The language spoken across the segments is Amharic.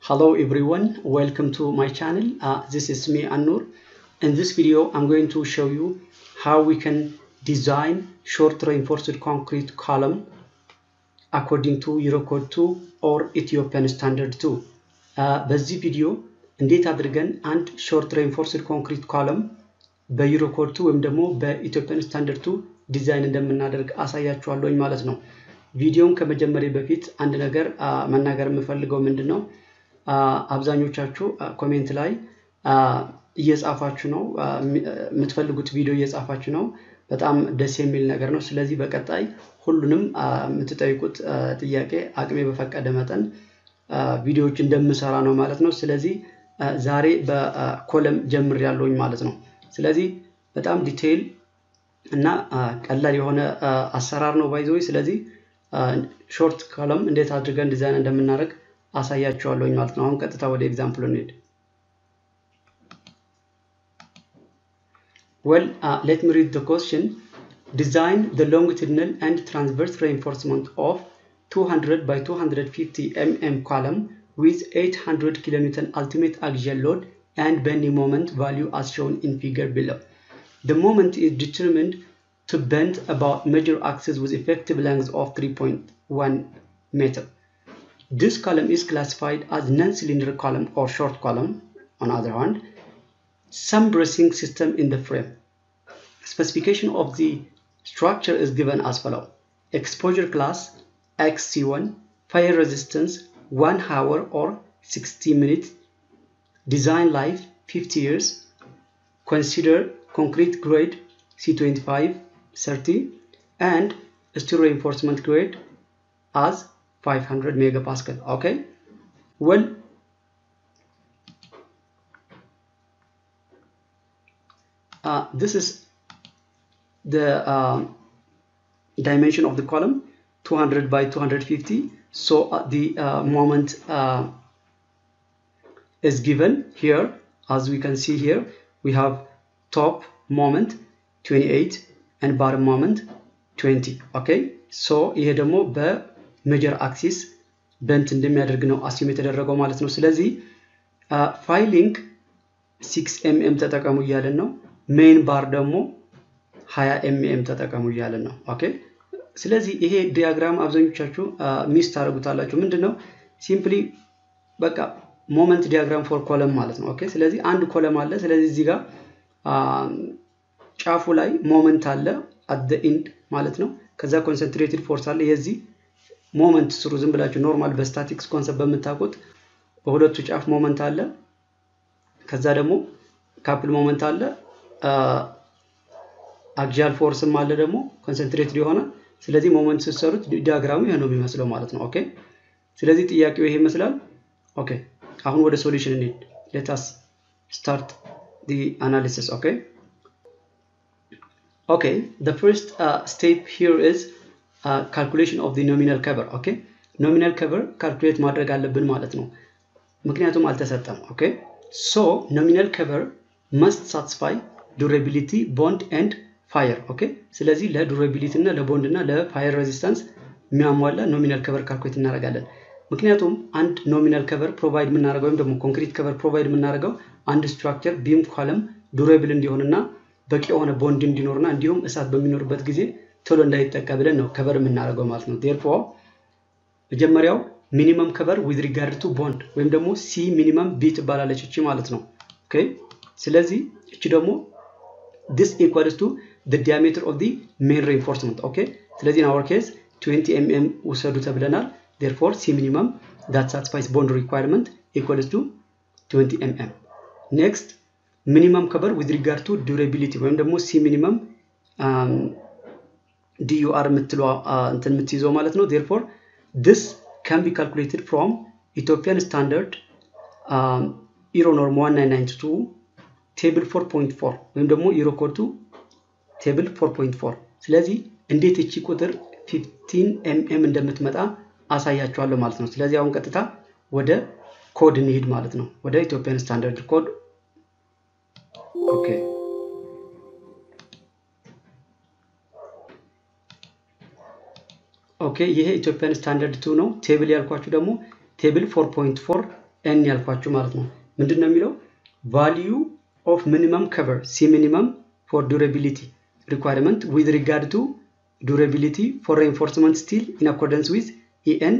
Hello everyone, welcome to my channel. Uh, this is me Anur. In this video, I'm going to show you how we can design short reinforced concrete column according to Eurocode 2 or Ethiopian Standard 2. Uh, በዚህ ቪዲዮ እንዴት አድርገን አንድ ሾርት ሬንፎርስድ ኮንክሪት ኮለም በዩሮኮድ 2 ወይም ደግሞ በኢትዮጵያን ስታንዳርድ 2 ዲዛይን እንደምናደርግ አሳያችኋለሁኝ ማለት ነው። ቪዲዮን ከመጀመሪያ በፊት አንድ ነገር መናገር የምፈልገው ምንድን ነው፣ አብዛኞቻችሁ ኮሜንት ላይ እየጻፋችሁ ነው፣ የምትፈልጉት ቪዲዮ እየጻፋችሁ ነው። በጣም ደስ የሚል ነገር ነው። ስለዚህ በቀጣይ ሁሉንም የምትጠይቁት ጥያቄ አቅሜ በፈቀደ መጠን ቪዲዮዎች እንደምሰራ ነው ማለት ነው። ስለዚህ ዛሬ በኮለም ጀምር ያለውኝ ማለት ነው። ስለዚህ በጣም ዲቴይል እና ቀላል የሆነ አሰራር ነው ባይዘወይ። ስለዚህ ሾርት ኮለም እንዴት አድርገን ዲዛይን እንደምናደርግ አሳያችኋለሁኝ ማለት ነው። አሁን ቀጥታ ወደ ኤግዛምፕል እንሄድ። Well, uh, let me read the question. Design the longitudinal and transverse reinforcement of 200 by 250 mm column with 800 kN ultimate axial load and bending moment value as shown in figure below. The moment is determined to bend about major axis with effective length of 3.1 meter. This column is classified as non-cylinder column or short column on other hand some bracing system in the frame. Specification of the structure is given as follow. Exposure class XC1, fire resistance 1 hour or 60 minutes, design life 50 years, consider concrete grade C25 30 and steel reinforcement grade as 500 megapascal. Okay, well uh, this is the uh, dimension of the column 200 by 250 so uh, the moment is given here as we can see here we have top moment 28 and bottom moment 20 okay so ይሄ ደግሞ በሜጀር አክሲስ በንት እንደሚያደርግ ነው አስዩም የተደረገው ማለት ነው ስለዚህ ፋይሊንግ 6 ኤምኤም ተጠቀሙ እያለን ነው ሜን ባር ደግሞ 20 ኤምኤም ተጠቀሙ እያለን ነው። ኦኬ ስለዚህ ይሄ ዲያግራም አብዛኞቻችሁ ሚስ ታደርጉታላችሁ። ምንድን ነው ሲምፕሊ በቃ ሞመንት ዲያግራም ፎር ኮለም ማለት ነው። ኦኬ ስለዚህ አንድ ኮለም አለ። ስለዚህ እዚህ ጋር ጫፉ ላይ ሞመንት አለ አት ኢንድ ማለት ነው። ከዛ ኮንሰንትሬትድ ፎርስ አለ። የዚህ ሞመንት ስሩ ዝም ብላችሁ ኖርማል በስታቲክስ ኮንሰፕት በምታውቁት በሁለቱ ጫፍ ሞመንት አለ። ከዛ ደግሞ ካፕል ሞመንት አለ አክሲያል ፎርስም አለ ደግሞ ኮንሰንትሬትድ የሆነ ስለዚህ ሞመንት ስትሰሩት ዲያግራሙ ይሄ ነው የሚመስለው ማለት ነው ኦኬ ስለዚህ ጥያቄው ይሄ ይመስላል ኦኬ አሁን ወደ ሶሉሽን እንሂድ ሌታስ ስታርት ዲ አናሊሲስ ኦኬ ኦኬ the first uh, step here is uh, calculation of the nominal cover ኦኬ ኖሚናል ከቨር ካልኩሌት ማድረግ አለብን ማለት ነው ምክንያቱም አልተሰጠም ኦኬ ሶ ኖሚናል ከቨር መስት ሳትስፋይ ዱሬቢሊቲ ቦንድ ኤንድ ፋየር ኦኬ ስለዚህ ለዱሬቢሊቲ እና ለቦንድ እና ለፋየር ሬዚስታንስ የሚያሟላ ኖሚናል ከቨር ካልኩሌት እናደርጋለን ምክንያቱም አንድ ኖሚናል ከቨር ፕሮቫይድ የምናደርገው ወይም ደግሞ ኮንክሪት ከቨር ፕሮቫይድ የምናደርገው አንድ ስትራክቸር ቢም ኮለም ዱሬብል እንዲሆንና በቂ የሆነ ቦንድ እንዲኖርና እንዲሁም እሳት በሚኖርበት ጊዜ ቶሎ እንዳይጠቃ ብለን ነው ከቨር የምናደርገው ማለት ነው ዴርፎር መጀመሪያው ሚኒመም ከቨር ዊዝ ሪጋርድ ቱ ቦንድ ወይም ደግሞ ሲ ሚኒመም ቢ ትባላለች እቺ ማለት ነው ኦኬ ስለዚህ እቺ ደግሞ this equals to the diameter of the main reinforcement okay ስለዚህ in our case 20 mm ውሰዱ ተብለናል therefore c minimum that satisfies bond requirement equals to 20 mm next minimum cover with regard to durability ወይም ደግሞ c minimum um, dur የምትለው እንትን የምትይዘው ማለት ነው therefore this can be calculated from Ethiopian standard um, Euronorm 1992 ቴብል 4.4 ወይም ደግሞ ዩሮኮዱ ቴብል 4.4 ስለዚህ እንዴት እቺ ቁጥር 15 ኤምኤም እንደምትመጣ አሳያችኋለሁ ማለት ነው ስለዚህ አሁን ቀጥታ ወደ ኮድ እንሂድ ማለት ነው ወደ ኢትዮጵያን ስታንዳርድ ኮድ ኦኬ ኦኬ ይሄ ኢትዮጵያን ስታንዳርድ ቱ ነው ቴብል ያልኳችሁ ደግሞ ቴብል 4.4 ኤን ያልኳችሁ ማለት ነው። ምንድን ነው የሚለው ቫሊዩ ኦፍ ሚኒመም ከቨር ሲ ሚኒመም ፎር ዱራቢሊቲ ሪኳርመንት ዊዝ ሪጋርድ ቱ ዱራቢሊቲ ፎር ሬንፎርስመንት ስቲል ኢን አኮርደንስ ዊዝ ኢኤን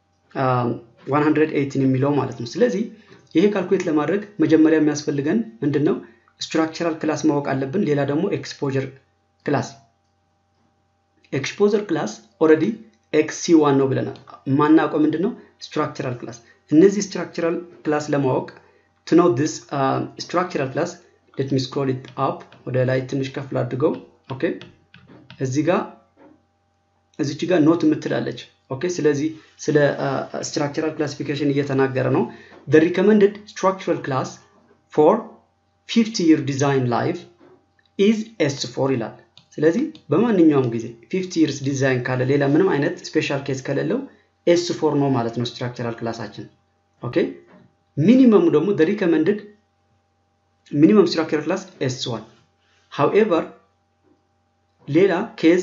118 የሚለው ማለት ነው። ስለዚህ ይሄ ካልኩሌት ለማድረግ መጀመሪያ የሚያስፈልገን ምንድን ነው? ስትራክቸራል ክላስ ማወቅ አለብን። ሌላ ደግሞ ኤክስፖጀር ክላስ ኤክስፖዘር ክላስ ኦልሬዲ ኤክስ ሲ ዋን ነው ብለናል። ማናውቀው ምንድን ነው? ስትራክቸራል ክላስ። እነዚህ ስትራክቸራል ክላስ ለማወቅ ቱ ኖው ዲስ ስትራክቸራል ክላስ ሌት ሚ ስክሮል ኢት አፕ ወደ ላይ ትንሽ ከፍ ላድርገው። ኦኬ እዚህ ጋር እዚች ጋር ኖት የምትላለች። ኦኬ ስለዚህ ስለ ስትራክቸራል ክላሲፊኬሽን እየተናገረ ነው። the recommended structural class for 50 year design life is S4 ይላል። ስለዚህ በማንኛውም ጊዜ 50 years ዲዛይን ካለ ሌላ ምንም አይነት ስፔሻል ኬስ ከሌለው ኤስ ፎር ነው ማለት ነው ስትራክቸራል ክላሳችን። ኦኬ ሚኒመሙ ደግሞ the recommended ሚኒመም ስትራክቸራል ክላስ ኤስ ዋን however ሌላ ኬዝ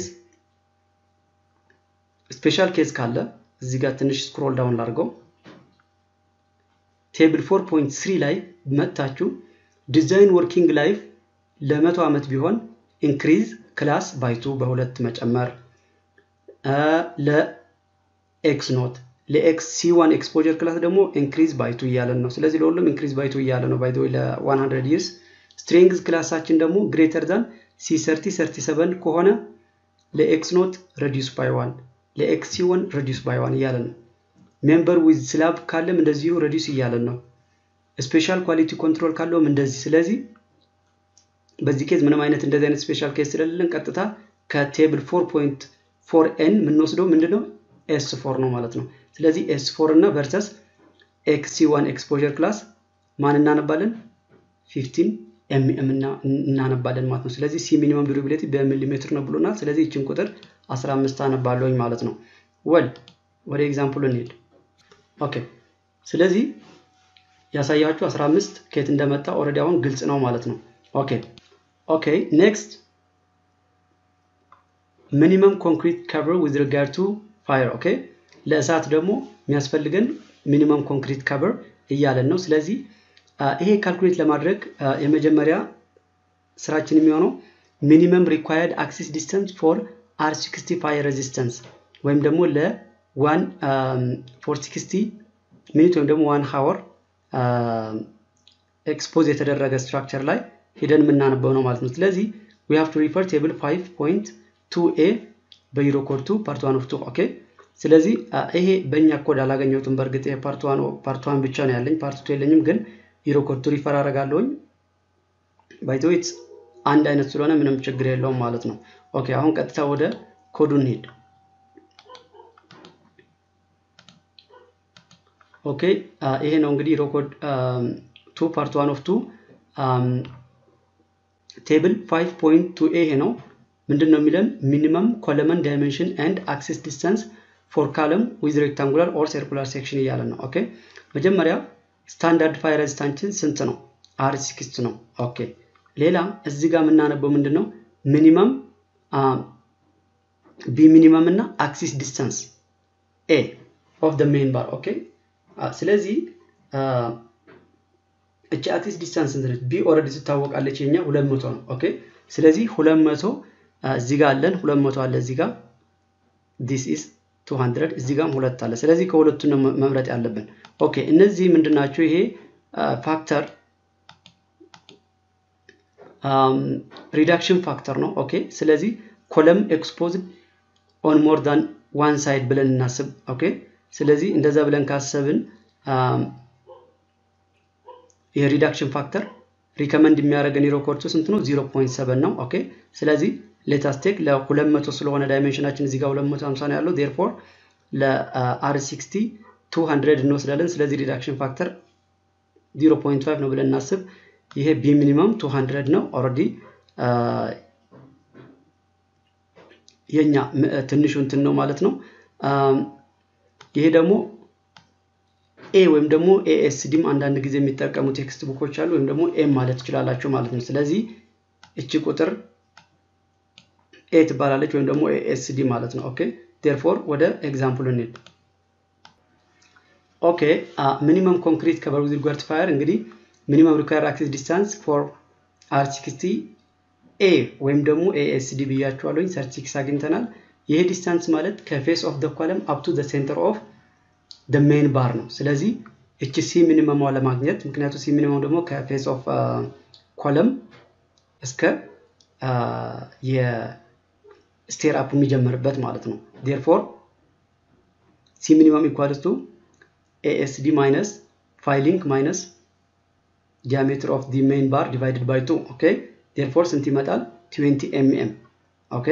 ስፔሻል ኬዝ ካለ እዚህ ጋር ትንሽ ስክሮል ዳውን ላድርገው ቴብል 4.3 ላይ መታችሁ ዲዛይን ወርኪንግ ላይፍ ለመቶ ዓመት ቢሆን ኢንክሪዝ ክላስ ባይቱ በሁለት መጨመር ለኤክስ ኖት ለኤክስ ሲ1 ኤክስፖጀር ክላስ ደግሞ ኢንክሪዝ ባይቱ እያለን ነው። ስለዚህ ለሁሉም ኢንክሪዝ ባይቱ እያለ ነው። ባይዘ ለ100 ይርስ ስትሪንግዝ ክላሳችን ደግሞ ግሬተር ዛን ሲ30 37 ከሆነ ለኤክስ ኖት ረዲዩስ ባይ ዋን ለኤክስ ሲ1 ረዲዩስ ባይ ዋን እያለ ነው። ሜምበር ዊዝ ስላብ ካለም እንደዚሁ ረዲዩስ እያለን ነው። ስፔሻል ኳሊቲ ኮንትሮል ካለውም እንደዚህ። ስለዚህ በዚህ ኬዝ ምንም አይነት እንደዚህ አይነት ስፔሻል ኬዝ ስለሌለን ቀጥታ ከቴብል 4.4 ኤን የምንወስደው ምንድነው ኤስ ፎር ነው ማለት ነው። ስለዚህ ኤስ ፎር እና ቨርሰስ ኤክስ ሲ ዋን ኤክስፖዠር ክላስ ማን እናነባለን? 15 ኤምኤም እናነባለን ማለት ነው። ስለዚህ ሲ ሚኒመም ዱራቢሊቲ በሚሊሜትር ነው ብሎናል። ስለዚህ ይችን ቁጥር 15 አነባለሁኝ ማለት ነው። ወል ወደ ኤግዛምፕሉ እንሄድ። ኦኬ ስለዚህ ያሳያችሁ 15 ከየት እንደመጣ ኦልሬዲ አሁን ግልጽ ነው ማለት ነው። ኦኬ ኦኬ ኔክስት ሚኒመም ኮንክሪት ከቨር ዊዝ ሪጋርድ ቱ ፋየር ኦኬ ለእሳት ደግሞ የሚያስፈልገን ሚኒመም ኮንክሪት ከቨር እያለን ነው። ስለዚህ ይሄ ካልኩሌት ለማድረግ የመጀመሪያ ስራችን የሚሆነው ሚኒመም ሪኳየርድ አክሲስ ዲስተንስ ፎር አር 60 ፋየር ሬዚስተንስ ወይም ደግሞ ለዋን ፎር 60 ሚኒት ወይም ደግሞ ዋን ሀወር ኤክስፖዝ የተደረገ ስትራክቸር ላይ ሄደን የምናነበው ነው ማለት ነው። ስለዚህ ዊ ሃቭ ቱ ሪፈር ቴብል 5.2 ኤ በዩሮ ኮድ 2 ፓርት 1 ኦፍ 2 ኦኬ። ስለዚህ ይሄ በእኛ ኮድ አላገኘሁትም። በእርግጥ ይሄ ፓርት 1 ፓርት 1 ብቻ ነው ያለኝ፣ ፓርት 2 የለኝም። ግን ዩሮ ኮድ 2 ሪፈር አደርጋለሁኝ። ባይ ዘ ዌይ አንድ አይነት ስለሆነ ምንም ችግር የለውም ማለት ነው። ኦኬ አሁን ቀጥታ ወደ ኮዱ እንሄድ። ኦኬ ይሄ ነው እንግዲህ ዩሮ ኮድ 2 ፓርት 1 ኦፍ 2 ቴብል 5.2 ኤ ይሄ ነው። ምንድን ነው የሚለን ሚኒመም ኮለመን ዳይሜንሽን ኤንድ አክሲስ ዲስታንስ ፎር ካለም ዊዝ ሬክታንጉላር ኦር ሰርኩላር ሴክሽን እያለን ነው። ኦኬ መጀመሪያ ስታንዳርድ ፋየር ሬዚስታንችን ስንት ነው? አር ሲክስት ነው። ኦኬ ሌላ እዚህ ጋር የምናነበው ምንድን ነው ሚኒመም ቢ ሚኒመም እና አክሲስ ዲስታንስ ኤ ኦፍ ደ ሜን ባር ኦኬ። ስለዚህ እቺ አክሲስ ዲስታንስ ስንት ነች? ቢ ኦልሬዲ ትታወቃለች። የኛ ሁለት መቶ ነው። ኦኬ ስለዚህ ሁለት መቶ እዚህ ጋር አለን፣ ሁለት መቶ አለ እዚህ ጋር ዲስ ኢዝ 200 እዚህ ጋርም ሁለት አለ። ስለዚህ ከሁለቱን ነው መምረጥ ያለብን። ኦኬ እነዚህ ምንድናቸው? ይሄ ፋክተር ሪዳክሽን ፋክተር ነው። ኦኬ ስለዚህ ኮለም ኤክስፖዝድ ኦን ሞር ዳን ዋን ሳይድ ብለን እናስብ። ኦኬ ስለዚህ እንደዛ ብለን ካሰብን የሪዳክሽን ፋክተር ሪከመንድ የሚያደርገን ዩሮኮርቱ ስንት ነው? 0.7 ነው። ኦኬ ስለዚህ ሌታስ ቴክ ለ200 ስለሆነ ዳይሜንሽናችን እዚህ ጋር 250 ነው ያለው። ዴርፎር ለአር 60 200 እንወስዳለን። ስለዚህ ሪዳክሽን ፋክተር 0.5 ነው ብለን እናስብ። ይሄ ቢ ሚኒመም 200 ነው። ኦልሬዲ የኛ ትንሹ እንትን ነው ማለት ነው። ይሄ ደግሞ ኤ ወይም ደግሞ ኤኤስዲም አንዳንድ ጊዜ የሚጠቀሙ ቴክስት ቡኮች አሉ። ወይም ደግሞ ኤም ማለት ትችላላችሁ ማለት ነው። ስለዚህ እቺ ቁጥር ኤ ትባላለች ወይም ደግሞ ኤኤስዲ ማለት ነው። ኦኬ ዴርፎር ወደ ኤግዛምፕል እንሂድ። ኦኬ ሚኒመም ኮንክሪት ከቨር ዊዝ ሪጋርድ ቱ ፋየር እንግዲህ ሚኒመም ሪኳየር አክሴስ ዲስታንስ ፎር አር ሲክስቲ ኤ ወይም ደግሞ ኤኤስዲ ብያቸዋለኝ ሰርቲክስ አግኝተናል። ይሄ ዲስታንስ ማለት ከፌስ ኦፍ ደ ኮለም አፕ ቱ ሴንተር ኦፍ ደ ሜን ባር ነው። ስለዚህ እቺ ሲ ሚኒመሟ ለማግኘት ምክንያቱ ሲ ሚኒመም ደግሞ ከፌስ ኦፍ ኮለም እስከ የስቴር አፕ የሚጀምርበት ማለት ነው። ዴርፎር ሲ ሚኒመም ኢኳልስ ቱ ኤኤስዲ ማይነስ ፋይሊንግ ማይነስ ዲያሜትር ኦፍ ዲ ሜን ባር ዲቫይድድ ባይ ቱ ኦኬ ዴርፎር ስንት ይመጣል? 20 ኤምኤም ኦኬ።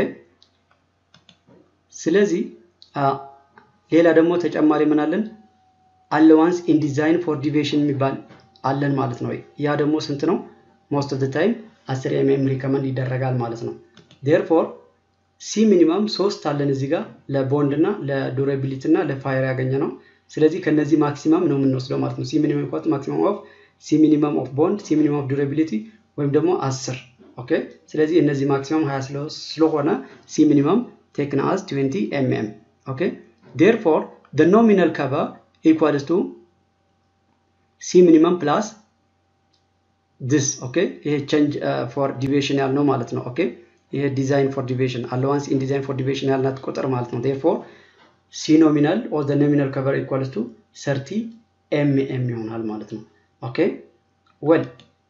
ስለዚህ ሌላ ደግሞ ተጨማሪ ምን አለን? አለዋንስ ኢን ዲዛይን ፎር ዲቪዬሽን የሚባል አለን ማለት ነው። ያ ደግሞ ስንት ነው? ሞስት ኦፍ ታይም 10 ኤምኤም ሪከመንድ ይደረጋል ማለት ነው። ዴርፎር ሲ ሚኒመም ሶስት አለን እዚህ ጋር ለቦንድ እና ለዱራቢሊቲ እና ለፋየር ያገኘ ነው። ስለዚህ ከነዚህ ማክሲመም ነው የምንወስደው ማለት ነው። ሲ ሚኒመም ኢኳል ማክሲመም ኦፍ ሲ ሚኒመም ኦፍ ቦንድ ሲ ሚኒመም ኦፍ ዱራቢሊቲ ወይም ደግሞ 10 ኦኬ። ስለዚህ እነዚህ ማክሲመም 20 ስለሆነ ሲ ሚኒመም ቴክን አዝ 20 ኤምኤም ኦኬ። ዴርፎር the nominal cover equals to c minimum plus this ኦኬ። ይሄ change uh, for deviation ያልነው ማለት ነው ኦኬ። ይሄ ዲዛይን ፎር ዲቪዬሽን አለዋንስ ኢን ዲዛይን ፎር ዲቪዬሽን ያልናት ቁጥር ማለት ነው። ዴርፎር ሲ ኖሚናል ኦር ዘ ኖሚናል ከቨር ኢኳልስ ቱ 30 ኤምኤም ይሆናል ማለት ነው። ኦኬ ዌል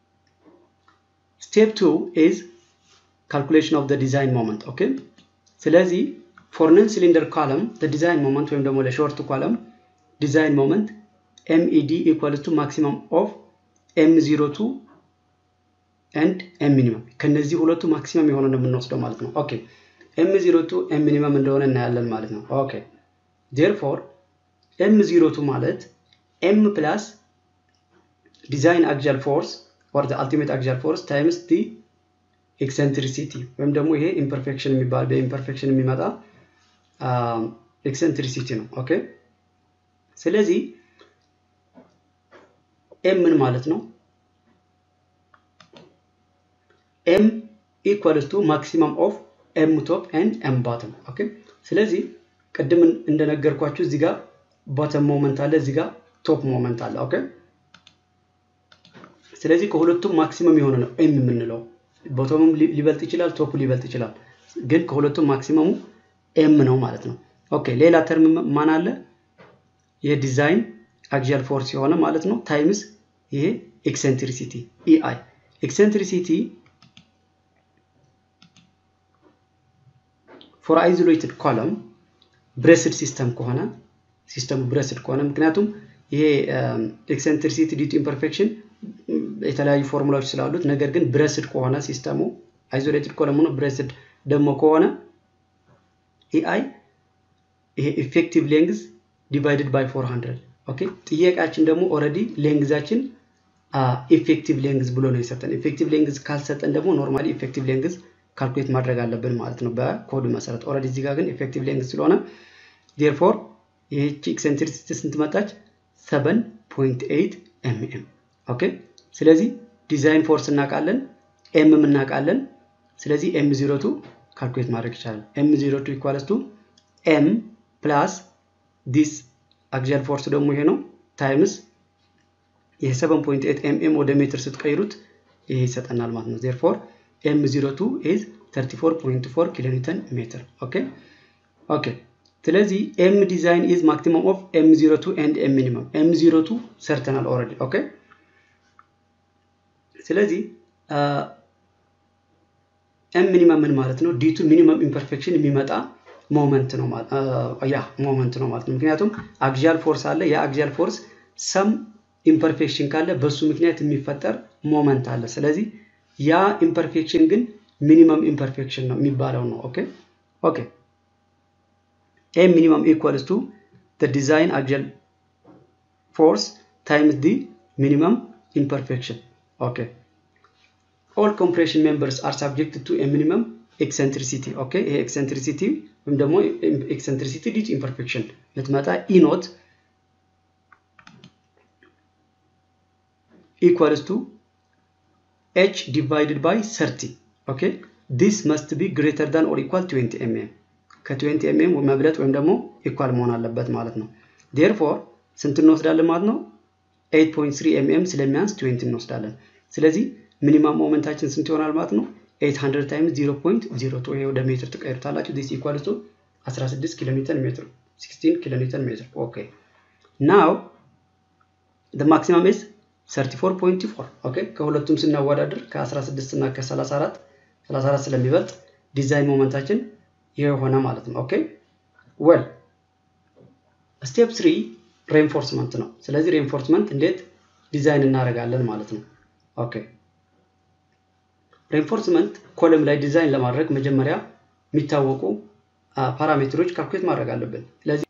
ስቴፕ ቱ ኢዝ ካልኩሌሽን ኦፍ ዘ ዲዛይን ሞመንት ኦኬ። ስለዚህ ፎር ነን ሲሊንደር ኮለም ዘ ዲዛይን ሞመንት ወይም ደግሞ ለሾርት ኮለም ዲዛይን ሞመንት ኤምኢዲ ኢኳልስ ቱ ማክሲመም ኦፍ ኤም ዚሮ ቱ ኤንድ ኤም ሚኒመም ከነዚህ ሁለቱ ማክሲመም የሆነ ነው የምንወስደው ማለት ነው። ኦኬ ኤም ዚሮ ቱ ኤም ሚኒመም እንደሆነ እናያለን ማለት ነው። ኦኬ ዴርፎር ኤም ዚሮ ቱ ማለት ኤም ፕላስ ዲዛይን አክሲያል ፎርስ ኦር ዘ አልቲሜት አክሲያል ፎርስ ታይምስ ዲ ኤክሰንትሪሲቲ ወይም ደግሞ ይሄ ኢምፐርፌክሽን የሚባል በኢምፐርፌክሽን የሚመጣ ኤክሰንትሪሲቲ ነው። ኦኬ ስለዚህ ኤም ምን ማለት ነው? ኤም ኢኳልስ ቱ ማክሲመም ኦፍ ኤም ቶፕ ኤንድ ኤም ባተም ኦኬ። ስለዚህ ቅድም እንደነገርኳችሁ እዚህ ጋር ባተም ሞመንት አለ፣ እዚህ ጋር ቶፕ ሞመንት አለ። ኦኬ ስለዚህ ከሁለቱም ማክሲመም የሆነ ነው ኤም የምንለው። ቦተሙም ሊበልጥ ይችላል፣ ቶፑ ሊበልጥ ይችላል። ግን ከሁለቱም ማክሲመሙ ኤም ነው ማለት ነው። ኦኬ ሌላ ተርም ማን አለ? የዲዛይን አክሲያል ፎርስ የሆነ ማለት ነው ታይምስ ይሄ ኤክሴንትሪሲቲ ኢአይ ኤክሴንትሪሲቲ ፎር አይዞሌትድ ኮለም ብሬስድ ሲስተም ከሆነ ሲስተሙ ብሬስድ ከሆነ ምክንያቱም ይሄ ኤክሴንትሪሲቲ ዲቱ ኢምፐርፌክሽን የተለያዩ ፎርሙላዎች ስላሉት ነገር ግን ብሬስድ ከሆነ ሲስተሙ አይዞሌትድ ኮለም ሆኖ ብሬስድ ደግሞ ከሆነ ኤአይ ይሄ ኢፌክቲቭ ሌንግዝ ዲቫይድድ ባይ 400 ኦኬ። ጥያቄያችን ደግሞ ኦልሬዲ ሌንግዛችን ኢፌክቲቭ ሌንግዝ ብሎ ነው የሰጠን። ኢፌክቲቭ ሌንግዝ ካልሰጠን ደግሞ ኖርማሊ ኢፌክቲቭ ሌንግዝ ካልኩሌት ማድረግ አለብን ማለት ነው በኮዱ መሰረት። ኦልሬዲ እዚህ ጋር ግን ኢፌክቲቭ ሌንግዝ ስለሆነ ዴርፎር ይህቺ ኤክሴንትሪሲቲ ስንት መጣች? 7.8 ኤምኤም ኦኬ። ስለዚህ ዲዛይን ፎርስ እናውቃለን፣ ኤም እናውቃለን። ስለዚህ ኤም ዚሮ ቱ ካልኩሌት ማድረግ ይቻላል። ኤም ዚሮ ቱ ኢኳልስ ቱ ኤም ፕላስ ዲስ አክሲያል ፎርስ ደግሞ ይሄ ነው ታይምስ ይሄ 7.8 ኤምኤም ወደ ሜትር ስትቀይሩት ይሄ ይሰጠናል ማለት ነው። ዜርፎር ኤም 02 ኢዝ 34.4 ኪሎ ኒውተን ሜትር ኦኬ ኦኬ። ስለዚህ ኤም ዲዛይን ኢዝ ማክሲመም ኦፍ ኤም 02 ኤንድ ኤም ሚኒመም ኤም 02 ሰርተናል ኦልሬዲ ኦኬ። ስለዚህ ኤም ሚኒመም ምን ማለት ነው? ዲቱ ሚኒመም ኢምፐርፌክሽን የሚመጣ ሞመንት ነው ያ ሞመንት ነው ማለት ነው። ምክንያቱም አክሲያል ፎርስ አለ። ያ አክሲያል ፎርስ ሰም ኢምፐርፌክሽን ካለ በሱ ምክንያት የሚፈጠር ሞመንት አለ። ስለዚህ ያ ኢምፐርፌክሽን ግን ሚኒመም ኢምፐርፌክሽን ነው የሚባለው ነው። ኦኬ ኦኬ ኤም ሚኒመም ኢኳልስ ቱ ዲዛይን አክሲያል ፎርስ ታይምስ ዲ ሚኒመም ኢምፐርፌክሽን ኦኬ ኦል ኮምፕሬሽን ሜምበርስ አር ሳብጀክት ቱ ሚኒመም ኤክሰንትሪሲቲ ኦኬ ይሄ ኤክሰንትሪሲቲ ወይም ደግሞ ኤክሰንትሪሲቲ ዲቱ ኢምፐርፌክሽን ልትመጣ ኢኖት equals to h divided by 30 okay this must be greater than or equal to 20 mm ከ20 mm መብለጥ ወይም ደግሞ ኢኳል መሆን አለበት ማለት ነው therefore ስንት እንወስዳለን ማለት ነው? 8.3 ኤምኤም ስለሚያንስ 20 እንወስዳለን። ስለዚህ ሚኒማም ሞመንታችን ስንት ይሆናል ማለት ነው? 800 ታይምስ 0.02 ይሄ ወደ ሜትር ትቀይሩታላችሁ። ዲስ ኢኳልስ ቱ 16 ኪሎ ሜትር ሜትር 16 ኪሎ ሜትር ሜትር ኦኬ ናው the maximum is 34.4 ኦኬ ከሁለቱም ስናወዳደር ከ16 እና ከ34 34 ስለሚበልጥ ዲዛይን ሞመንታችን ይሄ ሆነ ማለት ነው ኦኬ ዌል ስቴፕ 3 ሬንፎርስመንት ነው ስለዚህ ሬንፎርስመንት እንዴት ዲዛይን እናደርጋለን ማለት ነው ኦኬ ሬንፎርስመንት ኮለም ላይ ዲዛይን ለማድረግ መጀመሪያ የሚታወቁ ፓራሜትሮች ካልኩሌት ማድረግ አለብን ስለዚህ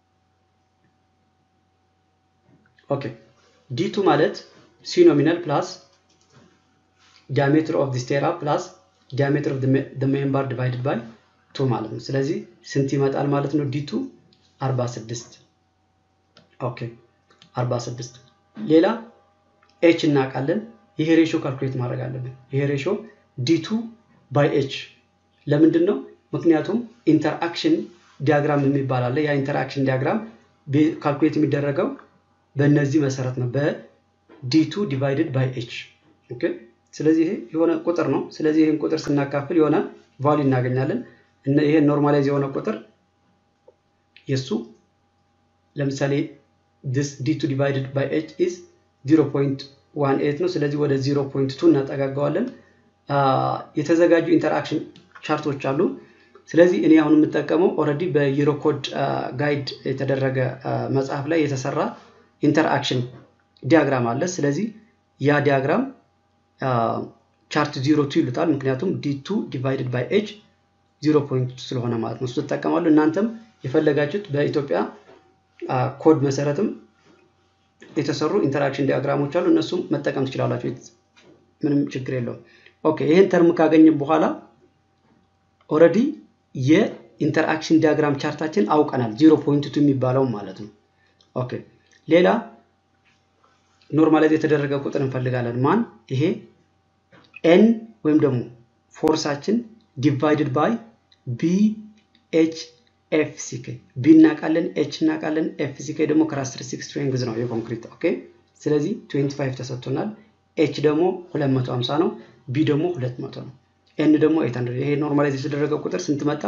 ኦኬ ዲቱ ማለት ሲ ኖሚናል ፕላስ ዲያሜትር ኦፍ ዲ ስቴራ ፕላስ ዲያሜትር ኦፍ ዲ ሜምበር ዲቫይድድ ባይ ቱ ማለት ነው ስለዚህ ስንት ይመጣል ማለት ነው ዲቱ 46 ኦኬ 46 ሌላ ኤች እናውቃለን ይሄ ሬሾ ካልኩሌት ማድረግ አለብን ይሄ ሬሾ ዲቱ ባይ ኤች ለምንድን ነው ምክንያቱም ኢንተርአክሽን ዲያግራም የሚባል አለ ያ ኢንተርአክሽን ዲያግራም ካልኩሌት የሚደረገው በእነዚህ መሰረት ነው በዲቱ ዲቫይድድ ባይ ኤች ኦኬ ስለዚህ ይሄ የሆነ ቁጥር ነው ስለዚህ ይህን ቁጥር ስናካፍል የሆነ ቫሉ እናገኛለን ይሄ ኖርማላይዝ የሆነ ቁጥር የሱ ለምሳሌ this ዲቱ ዲቫይድድ ባይ ኤች ኢዝ 0.18 ነው ስለዚህ ወደ 0.2 እናጠጋገዋለን የተዘጋጁ ኢንተርአክሽን ቻርቶች አሉ ስለዚህ እኔ አሁን የምጠቀመው ኦረዲ በዩሮኮድ ጋይድ የተደረገ መጽሐፍ ላይ የተሰራ ኢንተርአክሽን ዲያግራም አለ ስለዚህ ያ ዲያግራም ቻርት ዚሮ ቱ ይሉታል ምክንያቱም ዲቱ ዲቫይድድ ባይ ኤች ዚሮ ፖይንት ስለሆነ ማለት ነው እሱ ትጠቀማሉ እናንተም የፈለጋችሁት በኢትዮጵያ ኮድ መሰረትም የተሰሩ ኢንተራክሽን ዲያግራሞች አሉ እነሱም መጠቀም ትችላላችሁ ምንም ችግር የለውም ኦኬ ይህን ተርም ካገኘም በኋላ ኦረዲ የኢንተርአክሽን ዲያግራም ቻርታችን አውቀናል ዚሮ ፖይንት ቱ የሚባለው ማለት ነው ኦኬ ሌላ ኖርማላይዝ የተደረገ ቁጥር እንፈልጋለን ማን ይሄ ኤን ወይም ደግሞ ፎርሳችን ዲቫይድድ ባይ ቢ ኤች ኤፍ ሲኬ ቢ እናውቃለን ኤች እናውቃለን ኤፍ ሲኬ ደግሞ ካራክተሪስቲክ ስትሬንግዝ ነው የኮንክሪት ኦኬ ስለዚህ 25 ተሰጥቶናል ኤች ደግሞ 250 ነው ቢ ደግሞ 200 ነው ኤን ደግሞ 800 ይሄ ኖርማላይዝ የተደረገ ቁጥር ስንት መጣ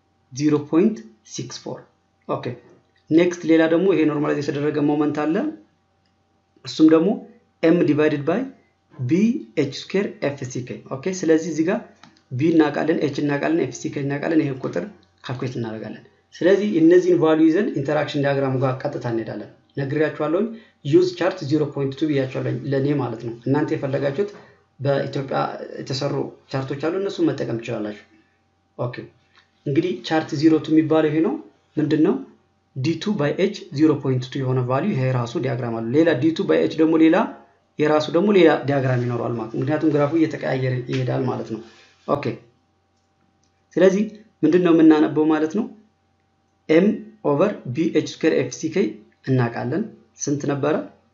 0.64 ኦኬ ኔክስት ሌላ ደግሞ ይሄ ኖርማላይዝ የተደረገ ሞመንት አለ እሱም ደግሞ ኤም ዲቫይድድ ባይ ቢ ኤች ስኩዌር ኤፍ ሲ ኬ ኦኬ ስለዚህ እዚህ ጋር ቢ እናውቃለን ኤች እናውቃለን ኤፍ ሲ ኬ እናውቃለን ይሄ ቁጥር ካልኩሌት እናደርጋለን ስለዚህ እነዚህን ቫሉ ይዘን ኢንተራክሽን ዲያግራሙ ጋር ቀጥታ እንሄዳለን ነግሬያችኋለሁኝ ዩዝ ቻርት 0.2 ብያችኋለሁ ለእኔ ማለት ነው እናንተ የፈለጋችሁት በኢትዮጵያ የተሰሩ ቻርቶች አሉ እነሱ መጠቀም ትችላላችሁ ኦኬ እንግዲህ ቻርት ዚሮ ቱ የሚባለው ይሄ ነው ምንድን ነው ዲቱ ባይ ኤች 0.2 የሆነ ቫሊዩ ይሄ ራሱ ዲያግራም አለ ሌላ ዲቱ ባይ ኤች ደግሞ ሌላ የራሱ ደግሞ ሌላ ዲያግራም ይኖረዋል ማለት ምክንያቱም ግራፉ እየተቀያየረ ይሄዳል ማለት ነው ኦኬ ስለዚህ ምንድን ነው የምናነበው ማለት ነው ኤም ኦቨር ቢ ኤች ስኩዌር ኤፍ ሲ ኬ እናውቃለን ስንት ነበረ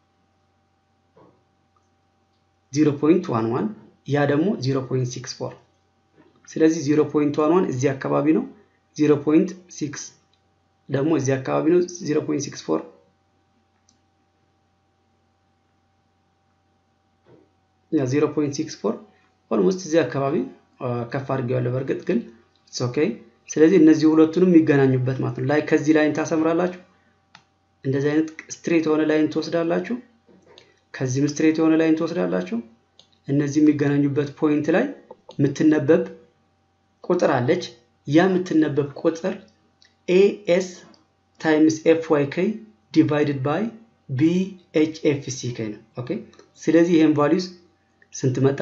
0.11 ያ ደግሞ 0.64 ስለዚህ 0.11 እዚህ አካባቢ ነው 0.6 ደግሞ እዚህ አካባቢ ነው 0.64 ያ 0.64 ኦልሞስት እዚህ አካባቢ ከፍ አድርጌዋለሁ በእርግጥ ግን ኦኬ ስለዚህ እነዚህ ሁለቱንም የሚገናኙበት ማለት ነው ላይ ከዚህ ላይን ታሰምራላችሁ እንደዚህ አይነት ስትሬት የሆነ ላይን ትወስዳላችሁ ከዚህም ስትሬት የሆነ ላይን ትወስዳላችሁ እነዚህ የሚገናኙበት ፖይንት ላይ የምትነበብ ቁጥር አለች ያ የምትነበብ ቁጥር ኤኤስ ታይምስ ኤፍ ዋይ ኬ ዲቫይድድ ባይ ቢ ኤች ኤፍ ሲ ኬ ነው ኦኬ ስለዚህ ይህን ቫሊዩስ ስንት መጣ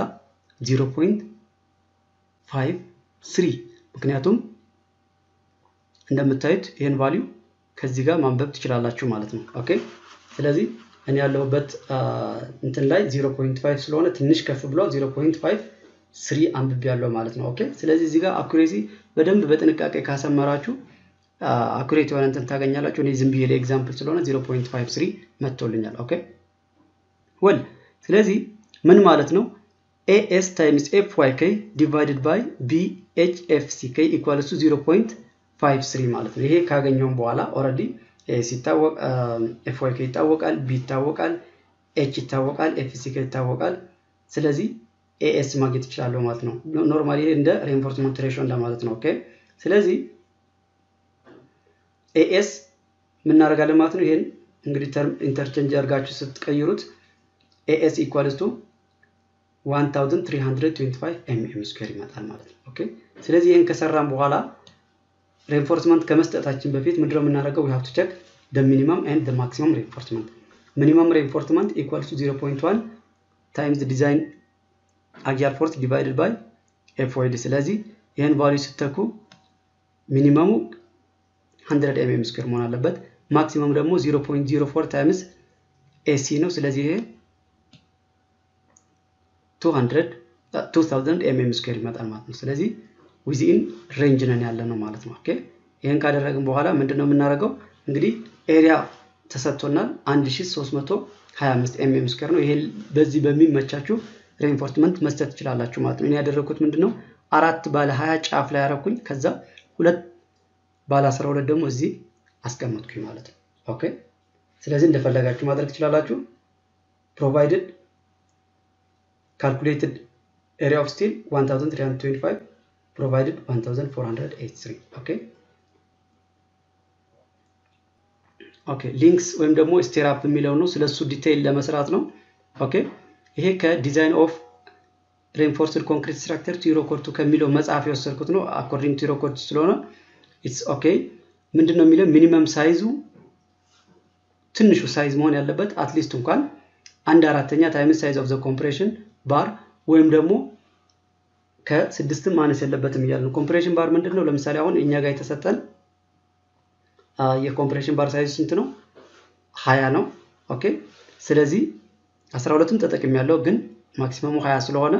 0.53 ምክንያቱም እንደምታዩት ይህን ቫሊዩ ከዚህ ጋር ማንበብ ትችላላችሁ ማለት ነው ኦኬ ስለዚህ እኔ ያለሁበት እንትን ላይ 0.5 ስለሆነ ትንሽ ከፍ ብሎ 0.53 አንብቤ ያለው ማለት ነው ኦኬ ስለዚህ እዚህ ጋር አኩሬሲ በደንብ በጥንቃቄ ካሰመራችሁ አኩሬት የሆነ እንትን ታገኛላችሁ እኔ ዝም ብዬ ኤግዛምፕል ስለሆነ 0.53 መጥቶልኛል ኦኬ ወል ስለዚህ ምን ማለት ነው ኤኤስ ታይምስ ኤፍ ዋይ ኬ ዲቫይድድ ባይ ቢ ኤች ኤፍ ሲ ኬ ኢኳልስ ቱ 0.53 ማለት ነው ይሄ ካገኘውም በኋላ ኦረዲ ኤስ ይታወቅ ኤፍ ዋይ ኬ ይታወቃል፣ ቢ ይታወቃል፣ ኤች ይታወቃል፣ ኤፍ ሲ ኬ ይታወቃል። ስለዚህ ኤኤስ ማግኘት ይችላለሁ ማለት ነው። ኖርማሊ እንደ ሬንፎርስመንት ሬሾ እንደማለት ነው። ኦኬ ስለዚህ ኤኤስ የምናደርጋለን ማለት ነው። ይሄን እንግዲህ ተርም ኢንተርቼንጅ አድርጋችሁ ስትቀይሩት ኤኤስ ኢኳልስ ቱ 1325 ኤምኤም ስኩዌር ይመጣል ማለት ነው። ኦኬ ስለዚህ ይህን ከሰራን በኋላ ሬንፎርስመንት ከመስጠታችን በፊት ምንድነው የምናደርገው? ዊ ሃቭ ቱ ቼክ ደ ሚኒመም ኤንድ ደ ማክሲመም ሬንፎርስመንት ሚኒመም ሬንፎርስመንት ኢኳልስ ቱ 0.1 ታይምስ ዲዛይን አጊያር ፎርስ ዲቫይድድ ባይ ኤፍ ዋይ ዲ። ስለዚህ ይህን ቫልዩ ስተኩ ሚኒመሙ 100 ኤምኤም ስኩዌር መሆን አለበት። ማክሲመም ደግሞ 0.04 ታይምስ ኤሲ ነው። ስለዚህ ይሄ 200 2000 ኤምኤም ስኩዌር ይመጣል ማለት ነው። ስለዚህ ዊዚን ሬንጅ ነን ያለ ነው ማለት ነው። ኦኬ ይህን ካደረግን በኋላ ምንድን ነው የምናደርገው? እንግዲህ ኤሪያ ተሰጥቶናል 1325 ኤምኤም ስኩዌር ነው። ይሄ በዚህ በሚመቻችሁ ሬንፎርስመንት መስጠት ትችላላችሁ ማለት ነው። እኔ ያደረግኩት ምንድን ነው አራት ባለ 20 ጫፍ ላይ ያረኩኝ ከዛ ሁለት ባለ 12 ደግሞ እዚህ አስቀመጥኩኝ ማለት ነው። ኦኬ ስለዚህ እንደፈለጋችሁ ማድረግ ትችላላችሁ። ፕሮቫይድድ ካልኩሌትድ ኤሪያ ኦፍ ስቲል 1325 ፕሮቫይድድ 1483 ኦኬ ኦኬ ሊንክስ ወይም ደግሞ ስቴራፕ የሚለው ነው። ስለሱ ዲቴይል ለመስራት ነው። ኦኬ ይሄ ከዲዛይን ኦፍ ሬንፎርስድ ኮንክሪት ስትራክቸር ቱ ዩሮኮድ ከሚለው መጽሐፍ የወሰድኩት ነው። አኮርዲንግ ቱ ዩሮኮድ ስለሆነ ኢትስ ኦኬ። ምንድን ነው የሚለው ሚኒመም ሳይዙ ትንሹ ሳይዝ መሆን ያለበት አትሊስት እንኳን አንድ አራተኛ ታይምስ ሳይዝ ኦፍ ዘ ኮምፕሬሽን ባር ወይም ደግሞ ከስድስትም ማነስ የለበትም እያለ ነው። ኮምፕሬሽን ባር ምንድን ነው? ለምሳሌ አሁን እኛ ጋር የተሰጠን የኮምፕሬሽን ባር ሳይዝ ስንት ነው? ሀያ ነው። ኦኬ ስለዚህ አስራ ሁለቱም ተጠቅም ያለው ግን ማክሲመሙ ሀያ ስለሆነ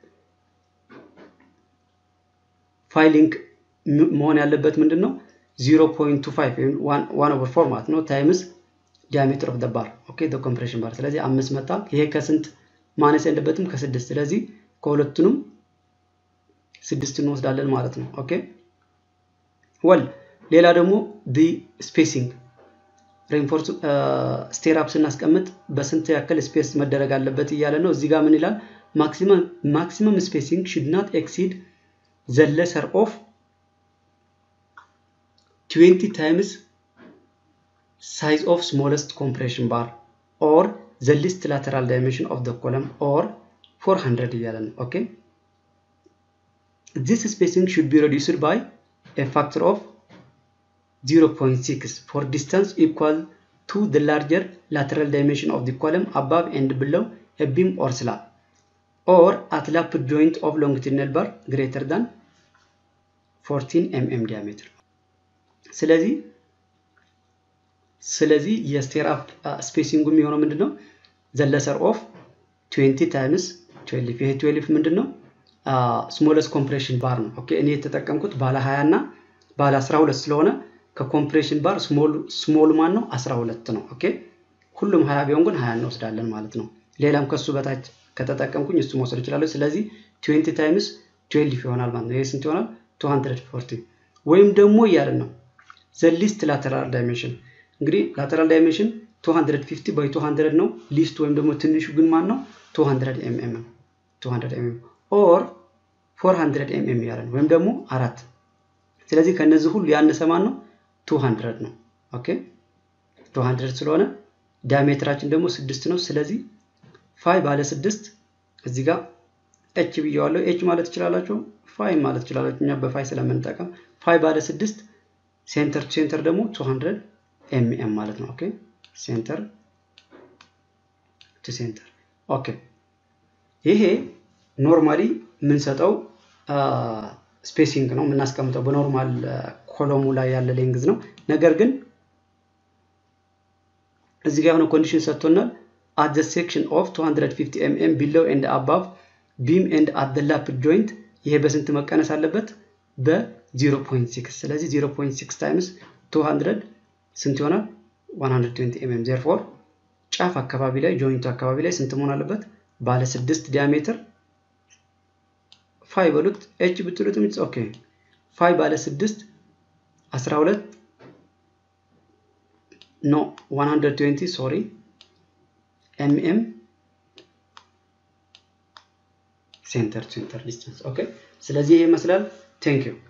ፋይሊንግ መሆን ያለበት ምንድን ነው? 0.25 ወይም ዋን ኦቨር ፎር ማለት ነው ታይምስ ዲያሜትር ኦፍ ደ ባር ኦኬ ደ ኮምፕሬሽን ባር። ስለዚህ አምስት መጣ። ይሄ ከስንት ማነስ ያለበትም ከስድስት። ስለዚህ ከሁለቱንም ስድስት እንወስዳለን ማለት ነው። ኦኬ ወል ሌላ ደግሞ ዲ ስፔሲንግ ሬንፎርስ ስቴራፕ ስናስቀምጥ በስንት ያክል ስፔስ መደረግ አለበት እያለ ነው። እዚህ ጋር ምን ይላል? ማክሲመም ስፔሲንግ ሽድ ናት ኤክሲድ ዘ ለሰር ኦፍ 20 ታይምስ ሳይዝ ኦፍ ስሞለስት ኮምፕሬሽን ባር ኦር ዘ ሊስት ላተራል ዳይሜንሽን ኦፍ ደ ኮለም ኦር 400 እያለ ነው። ኦኬ ዚስ ስፔሲንግ ሹድ ቢ ሬዲዩስድ ባይ ኤ ፋክተር ኦፍ 0.6 for distance equal to the larger lateral dimension of the column above and below a beam or slab or at lapped joint of longitudinal bar greater than 14 mm diameter ስለዚህ ስለዚህ የስቴራፕ ስፔሲንጉ የሚሆነው ምንድን ነው ዘለሰር ኦፍ 20 ታይምስ 12 ይሄ 12 ምንድን ነው ስሞለስ ኮምፕሬሽን ባር ነው ኦኬ እኔ የተጠቀምኩት ባለ 20 እና ባለ 12 ስለሆነ ከኮምፕሬሽን ባር ስሞል ማን ነው 12 ነው። ኦኬ ሁሉም 20 ቢሆን ግን 20 እንወስዳለን ማለት ነው። ሌላም ከሱ በታች ከተጠቀምኩኝ እሱ መውሰድ እችላለሁ። ስለዚህ 20 ታይምስ 12 ይሆናል ማለት ነው። ይሄ ስንት ይሆናል? 240 ወይም ደግሞ እያለን ነው ዘ ሊስት ላተራል ዳይሜንሽን እንግዲህ ላተራል ዳይሜንሽን 250 ባይ 200 ነው። ሊስት ወይም ደግሞ ትንሹ ግን ማን ነው? 200 ኤምኤም 200 ኤምኤም ኦር 400 ኤምኤም ያለን ወይም ደግሞ አራት ስለዚህ ከነዚህ ሁሉ ያነሰ ማን ነው? 200 ነው። ኦኬ 200 ስለሆነ ዲያሜትራችን ደግሞ ስድስት ነው። ስለዚህ ፋይ ባለ ስድስት እዚህ ጋር ኤች ብየዋለሁ። ኤች ማለት ትችላላችሁ፣ ፋይ ማለት ትችላላችሁ። እኛ በፋይ ስለምንጠቀም ፋይ ባለ ስድስት ሴንተር ቱ ሴንተር ደግሞ 200 ኤምኤም ማለት ነው። ኦኬ ሴንተር ቱ ሴንተር። ኦኬ ይሄ ኖርማሊ የምንሰጠው ስፔሲንግ ነው የምናስቀምጠው በኖርማል ኮሎሙ ላይ ያለ ሌንግዝ ነው። ነገር ግን እዚህ ጋር የሆነ ኮንዲሽን ሰጥቶናል። አት ዘ ሴክሽን ኦፍ 250 ኤምኤም ቢሎው ኤንድ አባቭ ቢም ኤንድ አት ዘ ላፕ ጆይንት ይሄ በስንት መቀነስ አለበት? በ0.6 ስለዚህ 0.6 ታይምስ 200 ስንት ይሆናል? 120 ኤምኤም ዜርፎር ጫፍ አካባቢ ላይ ጆይንቱ አካባቢ ላይ ስንት መሆን አለበት? ባለ ስድስት ዲያሜትር ፋይ በሉት ኤች ብትሉትም ኢትስ ኦኬ ፋይ ባለ ስድስት 12 ኖ 120 ሶሪ ኤምኤም ሴንተር ሴንተር ዲስታንስ ኦኬ ስለዚህ ይሄ ይመስላል ቴንክ ዩ